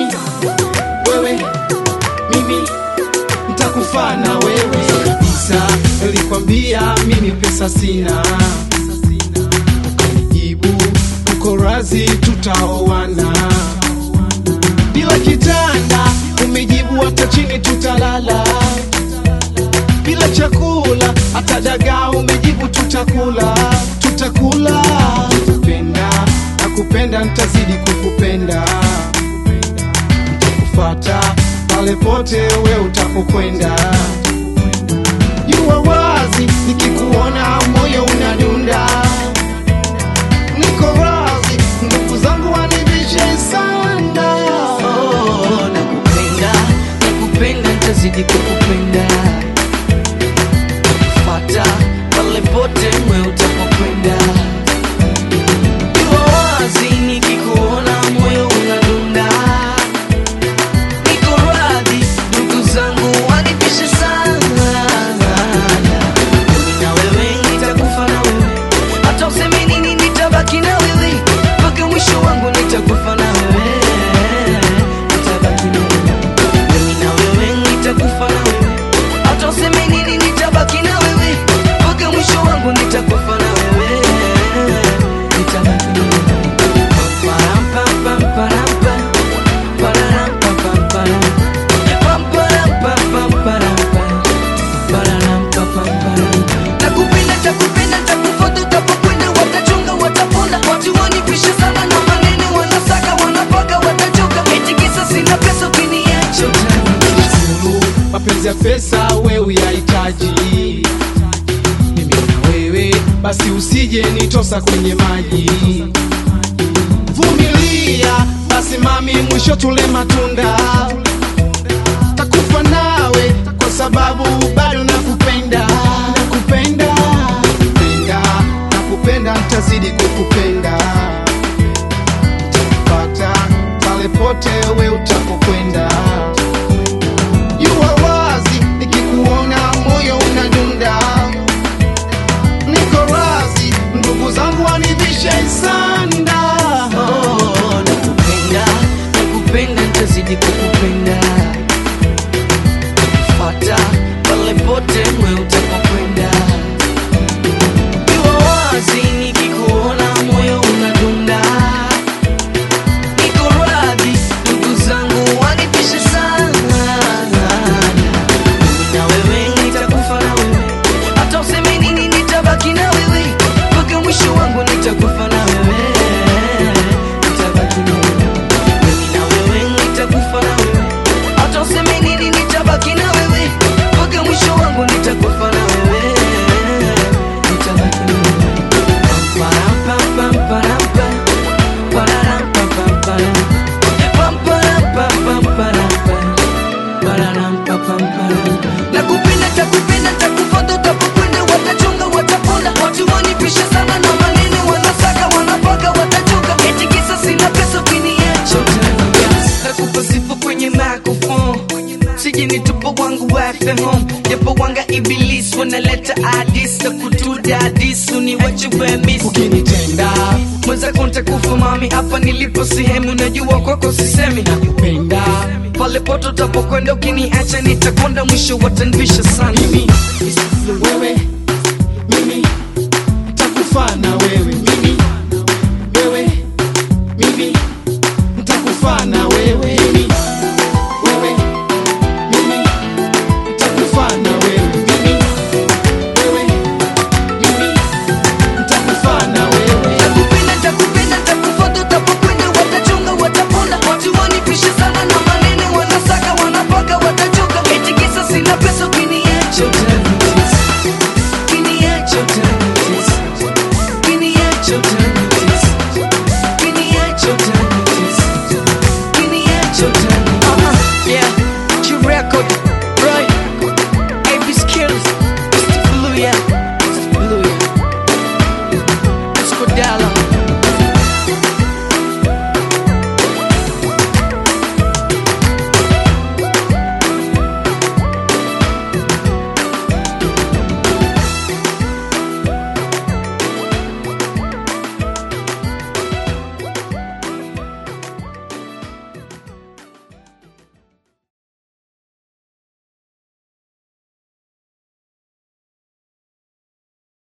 wewe mimi nitakufa na wewe kabisa nilikwambia mimi pesa sina ukanijibu uko razi tutaoana bila kitanda umejibu hata chini tutalala bila chakula hata dagaa umejibu tutakula tutakula nakupenda nakupenda nitazidi kukupenda nitakufata pale pote we utapokwenda jua wazi nikikuona moyo unadunda niko wazi ndugu zangu wanivishe sana Oh, nakupenda nakupenda nitazidi kukupenda fata pale pote mwe utapokwenda Iwa wazi nikikuona moyo unadunda niko radhi ndugu zangu wanipishe sana mimi na wewe nitakufa na wewe hata useme nini nitabaki na wewe mpaka mwisho wangu nitakufa na wewe nitabaki na wewe mimi na wewe nitakufa na wewe hata useme nini nitabaki na wewe mpaka mwisho wangu nitakufa na wewe nitabaki na wewe Param, pam, pam, param, pam. Pararam, pam, pam, param. Pam, param, pam, pam, param, pam. Pararam, pam, pam, param. Nakupenda, takupenda, takufuata, utapokwenda, watachunga, wataponda. Watu wanipisha sana na maneno, wanasaka, wanapaka, watachoka. Eti kisa sina pesa, ukiniacha utaniacha. Sulu, mapenzi ya pesa we uyahitaji mimi na wewe basi usije nitosa kwenye maji vumilia basi mami mwisho tule matunda takufa nawe kwa sababu bado nakupenda nakupenda nakupenda nakupenda ntazidi kukupenda nitakupata pale pote we utapokwenda Jua wazi nikikuona moyo unadunda, niko razi ndugu zangu wanivishe sanda. Oh, nakupenda, nakupenda, nitazidi kukupenda. Fuata pale pote mwe utapokwenda. Iwa wazi nikikuona moyo unadunda. Niko radhi, ndugu zangu wanipishe sana. Mimi na wewe nitakufa na wewe. Hata useme nini nitabaki na wewe. Mpaka mwisho wangu nitakufa na wewe. Nitabaki na wewe. Mimi na wewe nitakufa na wewe. Hata useme nini nitabaki na wewe. Mpaka mwisho wangu nitakufa na wewe. Nitabaki na wewe. Param, pam, pam, param, pam. Pararam, pam, pam, param. Pam, param, pam, pam, param, pam. Pararam, pam, pam, param. Nakupenda, takupenda, takufuata, utapokwenda, watachunga, wataponda. Watu wanipisha sana na maneno, wanasaka, wanapaka, watachoka. Eti kisa sina pesa, ukiniacha utaniacha. Nakupa sifa kwenye microphone. Sije nitupo wangu wafe home japo wanga iblis wanaleta adis na kutuda adis uniwache wemis Ukinitenda mwenzako ntakufa mami hapa nilipo sehemu najua kwako sisemi nakupenda pale poto utapokwenda ukiniacha nitakonda mwisho watanvisha sana mimi, wewe, mimi nitakufa na wewe, mimi, wewe, mimi nitakufa na wewe.